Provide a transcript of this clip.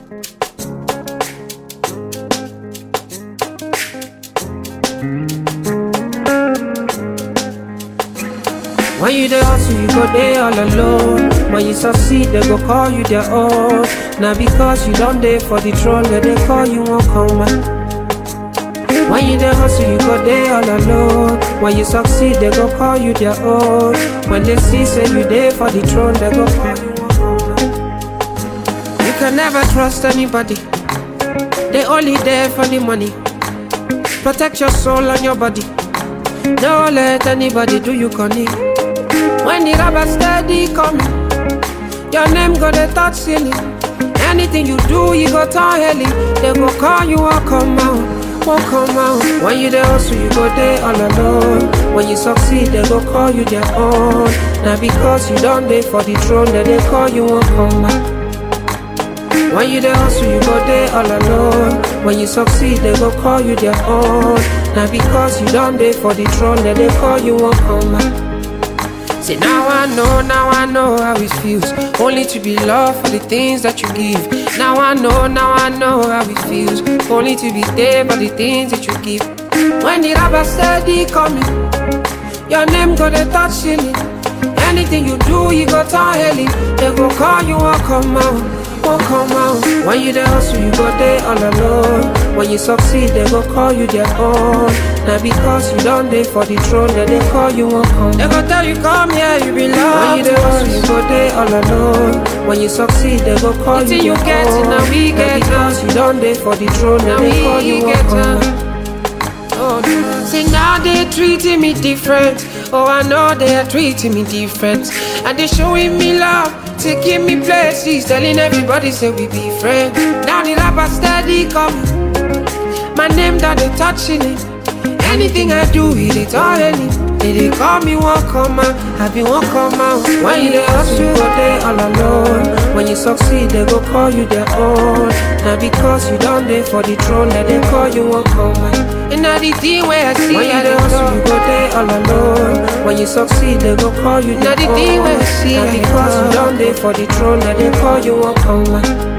When you dey hustle, you go dey all alone. When you succeed, they go call you their own. Now because you don't dey for the throne, they dey call you won't come back. When you dey hustle, you go dey all alone. When you succeed, they go call you their own. When they see say you dey for the throne, they go call you won't come back. You can never trust anybody. They only there for the money. Protect your soul and your body. Don't let anybody do you corny. When the rubber steady coming, your name go dey touch ceiling. Anything you do, you go turn heli. They go call you, won't come out, won't come out. When you dey hustle, you go dey all alone. When you succeed, they go call you their own. Now because you don't dey for the throne, then they call you, won't come back. When you dey hustle, you go dey all alone. When you succeed, they go call you their own. Now because you don't dey for the throne, then they call you, won't come back. Say now I know, now I know how it feels Only to be loved for the things that you give Now I know, now I know how it feels Only to be there for the things that you give When the rubber steady coming Your name go dey touch ceiling Anything you do, you go turn heli They go call you, won't come out, won't come out When you dey hustle, you go dey all alone When you succeed, they go call you their own Now because you don't dey for the throne, then they call you, won't come They go tell you, come here, you belong When you dey hustle, you go dey all alone When you succeed, they go call you Until you their get it, own now we get because you don't dey for the throne, then Now they call we you, won't get come it. Oh, no. Say now they treating me different. Oh, I know they are treating me different. And they showing me love, taking me places, telling everybody say we be friends. Now the rapper steady coming. My name that they touching it. Anything I do, it is all any. They, they call me one come out, I be one come out. When you dey hustle, you go dey all alone. When you succeed, they go call you their own. Now because you don't dey for the throne, then they call you won't come back. And now the thing where I see, When you I dey don't hustle, know. you go dey all alone. When you succeed, they go call you Now their the thing own. where I see, Now I because you don't don't dey for the throne, then they call you won't come back.